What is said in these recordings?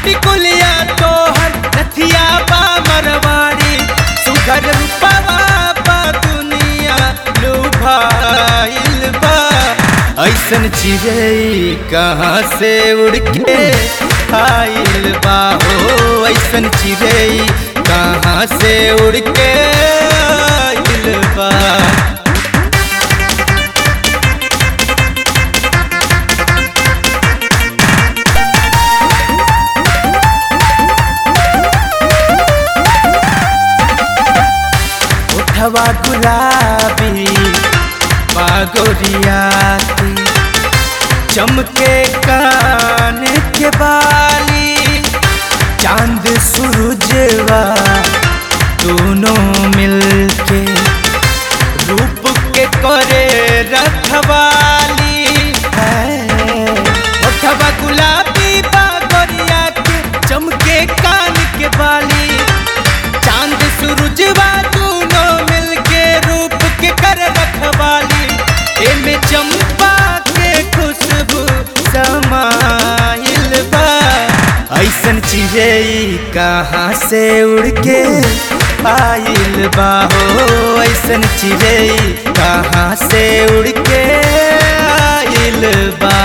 टिकुलिया तोहर नथिया बा मरवाड़ी सुघर रूपवा बा दुनिया लुभाइल बा ऐसन चिड़ै कहाँ से उड़ के आइल बा हो ऐसन चिड़ै कहाँ से उड़ के आइल बा उठवा गुलाबी बागोरियाती चमके कान के बाली चांद सूरजवा दोनों मिलके रूप के करे रखवाली है उठवा गुलाबी बागोरिया के चमके कान के बाली चांद सूरजवा दोनों मिलके रूप के कर रखवाली एमे चंपा के खुशबू समाइल बा ऐसन चिड़ै कहाँ से उड़ के आइल बा हो ऐसन चिड़ै कहाँ से उड़ के आइल बा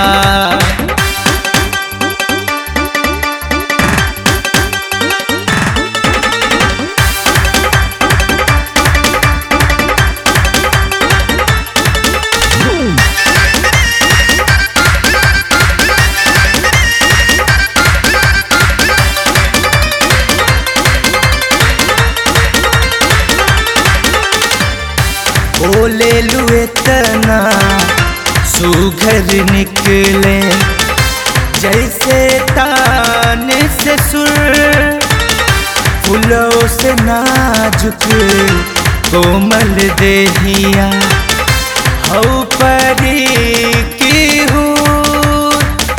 बोले लुए तना सुघर निकले जैसे ताने से सुर फूलों से नाजुक कोमल देहिया हऊ परी की हूँ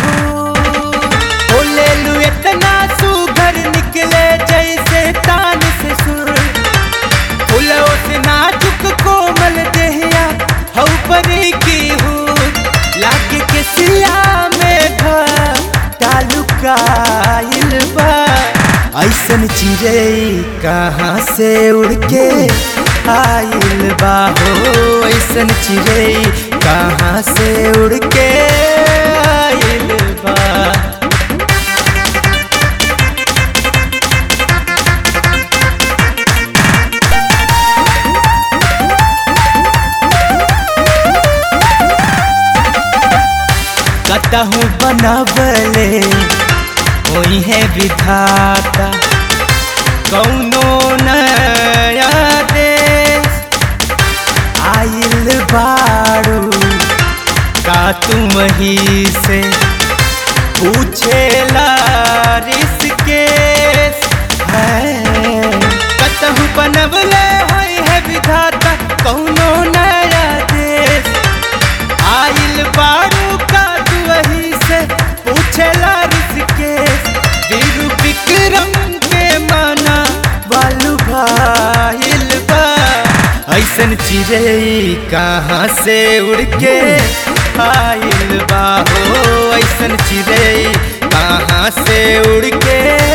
बोले लुए तना सुघर निकले जैसे तान से सुर फूलों से नाजुक कोमल देहिया हऊ परी की हूँ लागे के सिया में तालुकाइल बा ऐसन चिड़ै कहाँ से उड़ के आइल बा हो ऐसन चिड़ै कहाँ से उड़ के आइल बा कतहूँ बनबले कोई है विधाता कौनो नया देश आइल बारू का तुम ही से पूछे लारिस के है कतहूँ बनबले होई है विधाता कौनो नया देश आइल बारू का तू वही से पूछेला ऋषिकेश वीरू विक्रम के माना बालू भाइल बा ऐसन चिड़ै कहाँ से उड़ के आइल बा हो ऐसन चिड़ै कहाँ से उड़ के